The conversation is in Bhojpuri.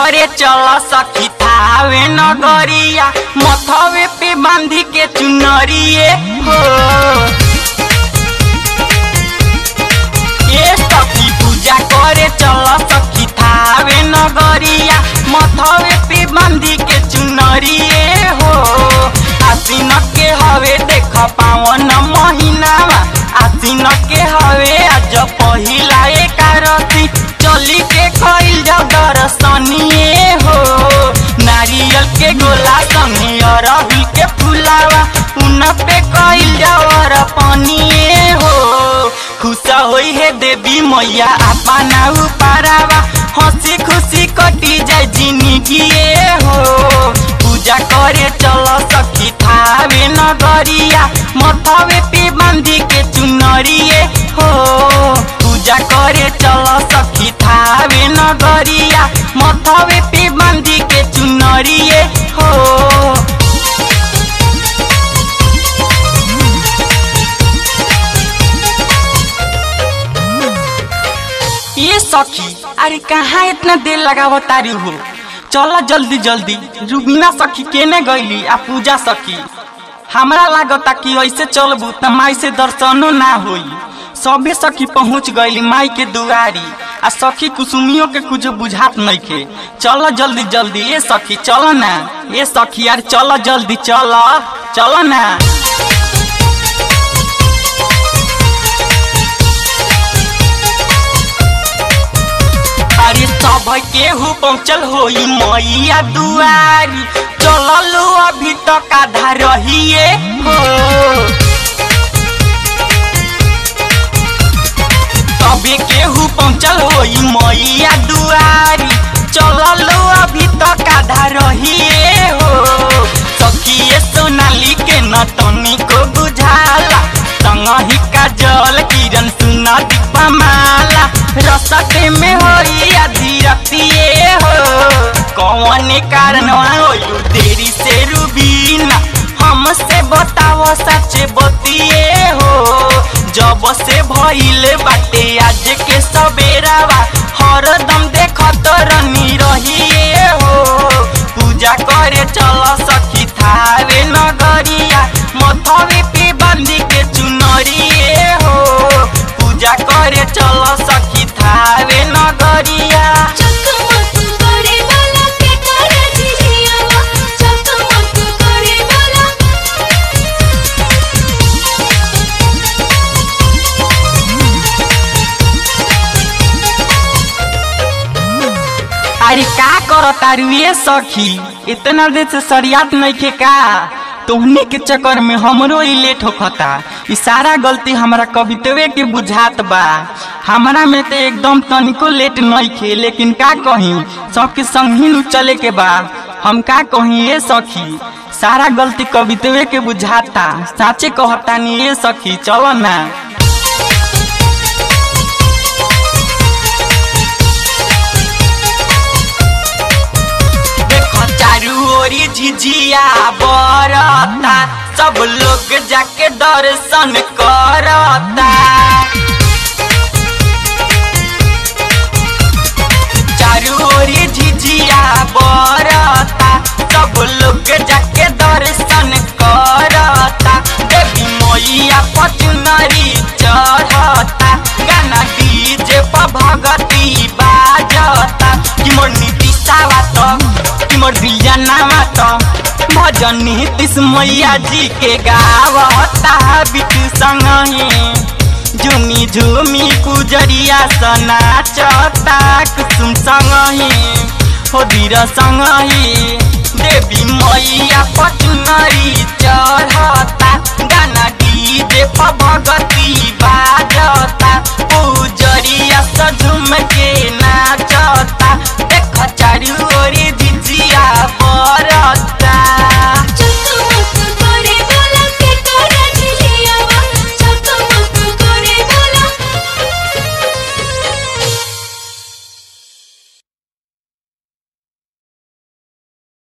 करे चल सखी थावे नगरिया मथवे पे बांधी के चुनरिए हो ए सखी पूजा करे चल सखी थावे नगरिया मथवे पे बांधी के चुनरिए हो आसीन के हवे देख पावन महीनावा आसीन के हवे आज पहिला एकारती चली के खइल जाओ दर्शनिए हो नारियल के गोला संगे अरहुल के फुलावा उन पे कइल जाओ पनिए हो खुश होई है देवी मैया अपना उपारावा हंसी खुशी कटी जाए जिंदगी हो पूजा करे चल सखी थावे नगरिया मथवे पे बांधी के चुनरिए हो पूजा करे चल सखी थावे नगरिया मथवे पे बांधी के चुनरिए हो ये सखी अरे कहाँ इतना देर लगाव तारी हो चल जल्दी जल्दी रुबीना सखी केने गईली आ पूजा सखी हमरा लागता कि ऐसे चलबू त माई से दर्शनो ना होई सबे सखी पहुँच गईली माई के दुआरी आ सखी कुसुमियों के कुछ बुझात नहीं के चल जल्दी जल्दी ये सखी चल ना ये सखी यार चल जल्दी चल चल ना अरे सब केहू पहुँचल होई मैया दुआरी चललो अभी तक आधा रहिए हो तबे केहू पहुँचल होई मैया दुआरी चललो अभी तक आधा रहिए हो सखिए सोनाली के न तनिको बुझाला संगही का जल किरण सुना दीपा माला रसते में होई आधी रतिए हो कौन कारण होयु देरी से रुबीना हमसे बताओ सच बतिए हो जब से भइल बाटे आज के सबेरावा हरदम देखत रनी रहिए हो पूजा करे चल सखी थावे नगरिया मथवे पे बांधी के चुनरिए हो पूजा करे चल सखी थावे नगरिया चकमक करे वाला के करे झिझियावा चकमक करे वाला अरे का करो तारू ये सखी इतना देर से सरियात नहीं के का तोहने के चक्कर में हमरो ही लेट होखता ई सारा गलती हमारा कवितवे के बुझात बा हमारा में तो एकदम तनिको लेट नहीं खे लेकिन का कही सबके संग ही नु चले के बा हम का कही ये सखी सारा गलती कवितवे के बुझाता साचे कहता नहीं ये सखी चलो ना देखो चारू ओरी झिझिया बरता सब लोग जाके दर्शन करता चारू ओरी झिझिया बरता सब लोग जाके दर्शन करता देवी मैया पचनरी चढ़ता गाना डीजे पर भगती बाजता कि मोर नीतिशावा तो कि मोर दिलजनावा तो भजन नीतिश मैया जी के गावता बिटू संगही झुमी झुमी पुजरिया सना चता कुसुम संगही हो धीर संगही देवी मैया पचनरी चढ़ता गाना डीजे पर भगती बाजता पुजरिया सझुम के नाचता देख चारू ओरी